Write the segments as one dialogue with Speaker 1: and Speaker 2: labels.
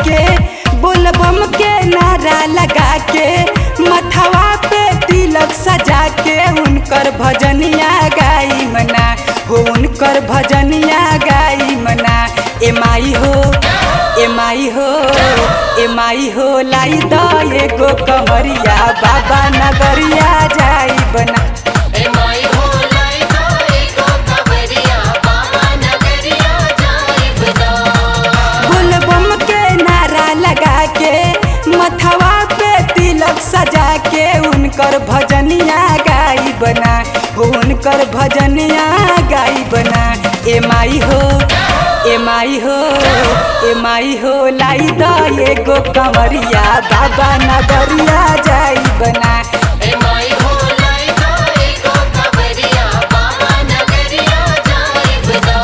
Speaker 1: के बोलबम के नारा लगा के मथवा पे तिलक सजा के उनकर भजनिया गाई मना हो उनकर भजनिया गाई मना ए माई हो ए माई हो ए माई हो लाई द एगो कमरिया बाबा नगरिया जाई बना
Speaker 2: ए माई हो लाई तो एको कवरिया बाबा नगरिया जाइब ना
Speaker 1: बोलबम के नारा लगा के मथवा पे तिलक सजा के उनकर भजनिया गाई बना हो उनकर भजनिया गाई बना ए माई हो ए माई हो ए माई हो लाई द एगो कमरिया बाबा नगरिया जाई बना
Speaker 2: ए माई हो लाई तो एको कवरिया बाबा नगरिया जाइब ना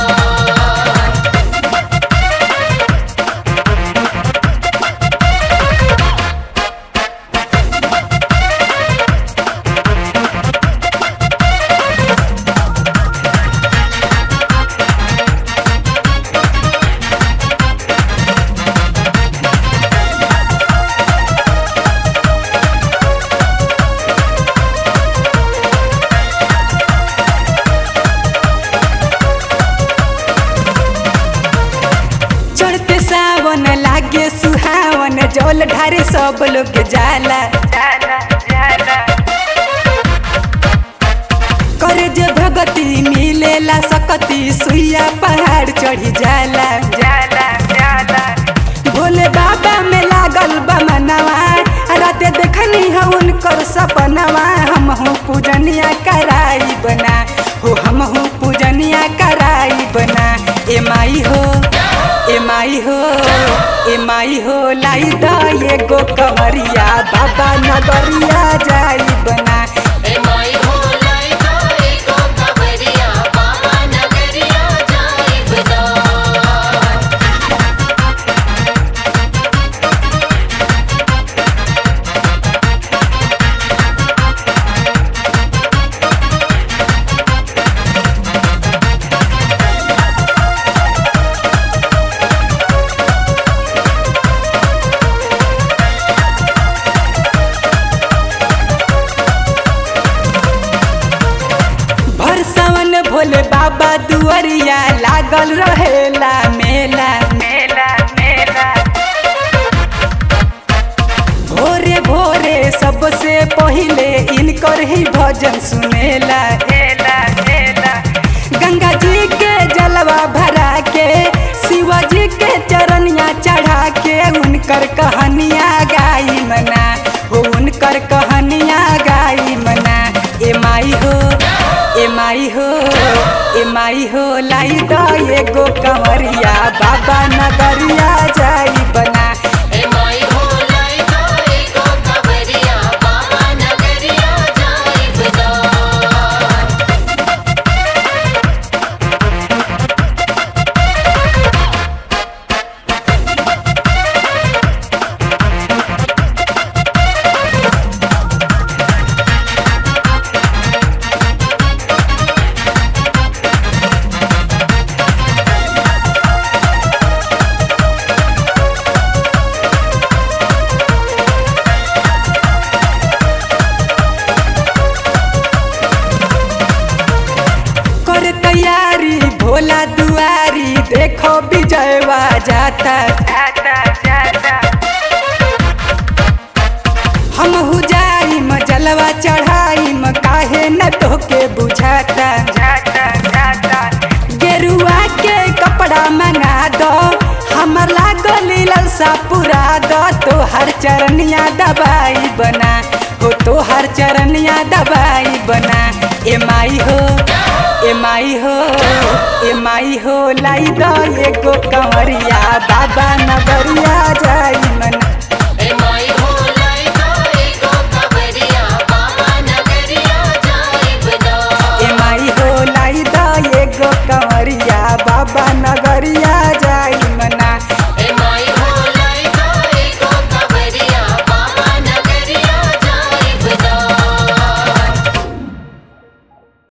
Speaker 1: चढ़ते सावन लागे सुहावन जल ढारे सब लोग जाला जाला जाला करे जे भगती मिलेला सकती सुइया पहाड़ चढ़ी जाला जाला जाला भोले बाबा में लागल बा मनवा राते देखनी है उनकर सपनवा हम हूँ पूजनिया कराई बना हो हम हूँ पूजनिया कराई बना ए माई हो ए माई हो ए माई हो लाई द एगो कमरिया बाबा नगरिया जाई बना
Speaker 2: ए माई हो लाई तो एको कवरिया बाबा नगरिया जाइब ना
Speaker 1: भर सावन भोले बाबा दुआरिया लागल रहेला मेला मेला मेला भोरे भोरे सबसे पहिले इनकर ही भजन सुनेला हेला हेला गंगा जी के जलवा भरा के शिवाजी के चरनिया चढ़ा के उनकर कहानिया गाई मना हो उनकर कहानिया गाई मना ए माई हो ए माई हो ए माई हो लाई द एगो कमरिया बाबा नगरिया जाई बना
Speaker 2: ए माई हो लाई तो एको कवरिया बाबा नगरिया जाइब ना
Speaker 1: कर तैयारी भोला दुआरी देखो विजयवा जाता जाता जाता हम हु जाइम जलवा चढ़ाइम काहे न तोके बुझाता जाता जाता गेरुआ के कपड़ा मंगा दो हमर लागल ललसा पुरा दो तोहर चरनिया दबाई बना हो तोहर चरनिया दबाई बना ए माई हो ए माई हो ए माई हो लाई द एगो कंवरिया बाबा नगरिया जाई मना